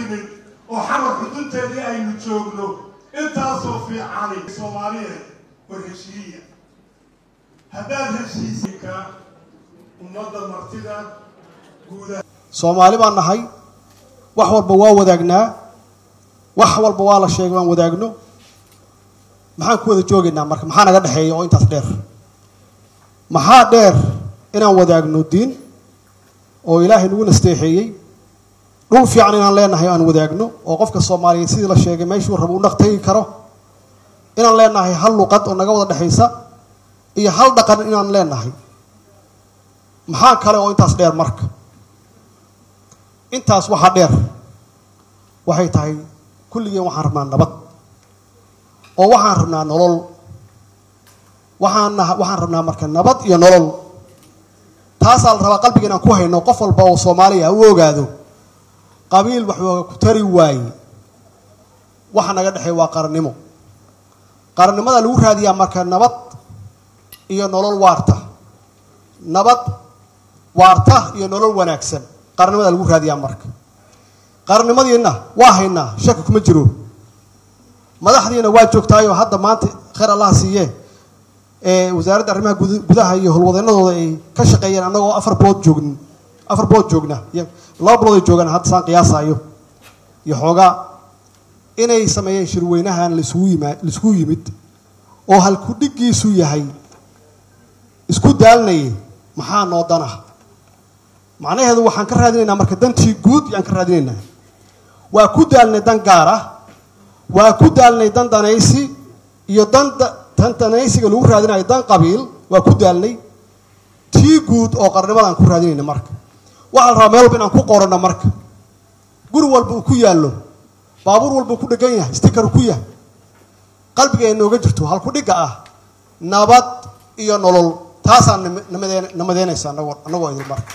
nimid oo xamar xudunteedii aynu joogno intaasoo fiicani soomaaliyeed war heshiiya haddaad heshiisinka ummadda martida guudaha soomaali baan nahay wax walba waa wadaagnaa wax walba waa la sheegay waan wadaagno maxaan ku wada joogaynaa marka maxaa naga dhexeeya oo intaas dheer maxaa dheer inaan wadaagno diin oo ilaahay nagu nasteexeeyey dhul fiican inaan leenahay aan wadaagno oo qofka soomaaliyeed sidii la sheegay meeshuu rabo u dhaqtegi karo inaan leenahay hal luqad oo naga wada dhexaysa iyo hal dhaqan inaan leenahay maxaa kale oo intaas dheer marka intaas waxaa dheer waxay tahay kulligeen waxaan rabnaa nabad oo waxaan rabnaa nolol waxaan waxaan rabnaa marka nabad iyo nolol taasaa la rabaa qalbiga inaan ku hayno qof walba oo soomaaliya u ogaado qabiil waxooga ku tari waaye waxa naga dhexeey waa qarannimo qarannimada lagu raadiyaa marka nabad iyo nolol waarta nabad waarta iyo nolol wanaagsan qarannimada lagu raadiyaa marka qarannimadiina waa haynaa shaki kuma jiro madaxdiina waa joogtaayoo hadda maanta khayr allah siiye ee wasaaradda arrimaha gudaha iyo howlwadeennadooda ay ka shaqeeyeen annagoo afar bilood joogn afar bilood joogna iyo laba bilood ay joogaan hadda saan qiyaasaayo iyo xoogaa inay sameeyeen shirweynahan laisugu yima laisugu yimid oo halkudhigiisu yahay isku daalnaye maxaa noo dana macnaheedu waxaan ka raadinaynaa marka dantii guud yaan ka raadinaynaa waa ku daalnay dan gaar ah waa ku daalnay dan danaysi iyo dan tan danaysiga lagu raadinayo dan qabiil waa ku daalnay tii guud oo qarnimada aan ku raadinayna marka waxaa la rabaa meel walba inaan ku qoranno marka guri walba uu ku yaallo baabuur walba uu ku dhegan yahay stikar ku yahay qalbiga ay nooga jirto halkudhigga ah nabad iyo nolol taasaa namadeen namadeynaysa anagoo annagoo idin marka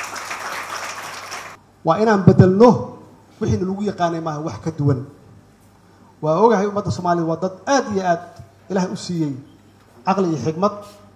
waa inaan bedelno wixiina lagu yaqaanay maaha wax ka duwan waa ogahay ummadda soomaaliyed waa dad aad iyo aad ilaahay u siiyey caqli iyo xikmad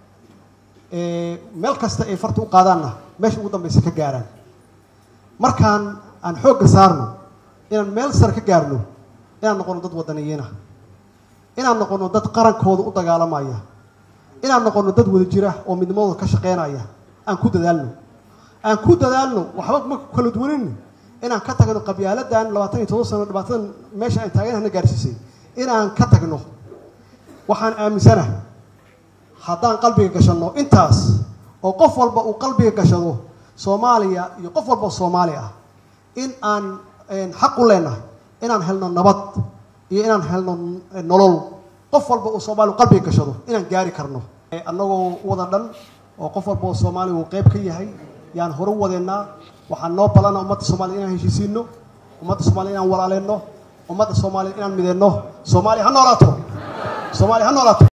meel kasta ay farta u qaadaanna meesha ugu dambaysa ka gaaraan markaan aan xoogga saarno inaan meel sare ka gaarno inaan noqono dad wadaniyiina inaan noqono dad qarankooda u dagaalamaya inaan noqono dad wada jira oo midnimadooda ka shaqeynaya aan ku dadaalno aan ku dadaalno waxba ma kala duwanin inaan ka tagno qabyaaladan labaatan iyo todoba sano dhibaatadan meesha aan taaganahna gaarsiisay inaan ka tagno waxaan aaminsanahay haddaan qalbiga gashanno intaas oo qof walba uu qalbiga gashado soomaaliya iyo qof walba oo soomaali ah in aan xaq u leenahay inaan helno nabad iyo inaan helno nolol qof walba uu soomaaliya qalbiga gashado inaan gaari karno annagoo wada dhan oo qof walba oo soomaaliya uu qeyb ka yahay yaan hore u wadeennaa waxaan noo balana ummadda soomaliya inaan heshiisiino ummadda soomaliya inaan walaaleyno ummadda soomaaliya inaan mideyno soomaaliya ha noolaato soomaaliya ha noolaato